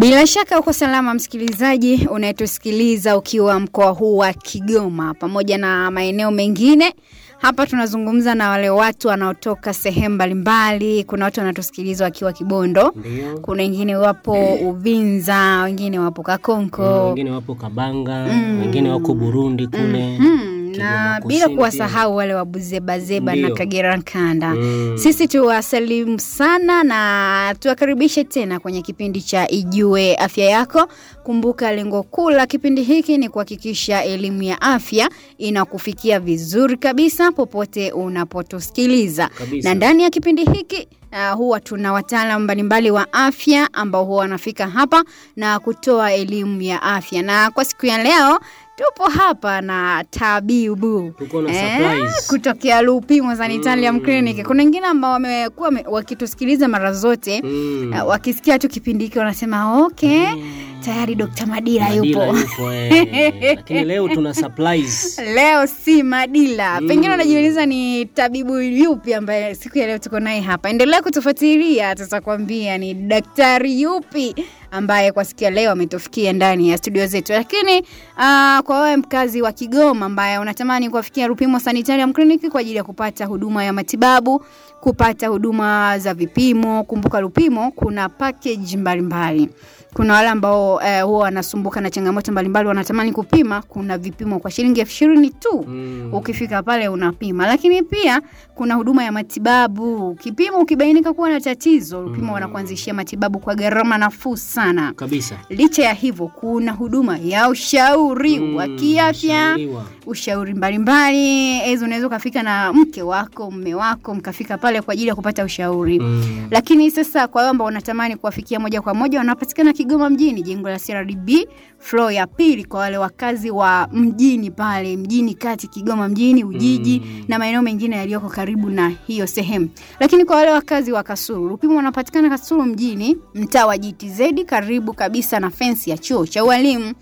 Bila shaka uko salama msikilizaji unayetusikiliza ukiwa mkoa huu wa Kigoma pamoja na maeneo mengine. Hapa tunazungumza na wale watu wanaotoka sehemu mbalimbali. Kuna watu wanatusikiliza wakiwa Kibondo, Ndio. kuna wengine wapo Uvinza, wengine wapo Kakonko Wengine wapo Kabanga, wengine wako Burundi kule. Hmm, na Kigoma bila Kusini kuwasahau wale wa Buzebazeba na Ndio. Kagera Nkanda. Mm. Sisi tuwasalimu sana na tuwakaribishe tena kwenye kipindi cha Ijue Afya Yako. Kumbuka lengo kuu la kipindi hiki ni kuhakikisha elimu ya afya inakufikia vizuri kabisa popote unapotusikiliza. Kabisa. Na ndani ya kipindi hiki Uh, huwa tuna wataalamu mbalimbali wa afya ambao huwa wanafika hapa na kutoa elimu ya afya, na kwa siku ya leo tupo hapa na tabibu Tuko na surprise. kutokea Lupimo Sanitarium Clinic. Kuna wengine ambao wamekuwa wame- wakitusikiliza mara zote Mm. uh, wakisikia tu kipindi hiki wanasema okay, tayari Dr. Madila Madila yupo. yupo, eh. Lakini leo tuna surprise. Leo si Madila. Pengine unajiuliza ni tabibu yupi ambaye siku ya leo tuko naye hapa. Endelea kutufuatilia, tutakwambia ni daktari yupi ambaye kwa siku ya leo ametufikia ndani ya studio zetu. Lakini uh, kwa wewe mkazi wa Kigoma ambaye unatamani kuwafikia Rupimo Sanitarium Clinic kwa ajili ya kupata huduma ya matibabu, kupata huduma za vipimo, kumbuka Rupimo kuna package mbalimbali kuna wale ambao eh, huwa wanasumbuka na changamoto mbalimbali wanatamani kupima kuna vipimo kwa shilingi elfu ishirini tu Mm. ukifika pale unapima lakini pia kuna huduma ya matibabu kipimo ukibainika kuwa na tatizo upimo wanakuanzishia matibabu kwa gharama nafuu sana Kabisa. licha ya hivyo kuna huduma ya ushauri Mm, wa kiafya shauriwa. ushauri mbalimbali hizo unaweza ukafika na mke wako mme wako mkafika pale kwa ajili ya kupata ushauri Mm. lakini sasa kwa wale ambao wanatamani kuwafikia moja kwa moja wanapatikana Kigoma mjini, jengo la CRDB floor ya pili, kwa wale wakazi wa mjini pale mjini kati, Kigoma mjini, Ujiji Mm. na maeneo mengine yaliyoko karibu na hiyo sehemu. Lakini kwa wale wakazi wa Kasulu, Rupimo wanapatikana Kasulu mjini, mtaa wa GTZ, karibu kabisa na fensi ya chuo cha ualimu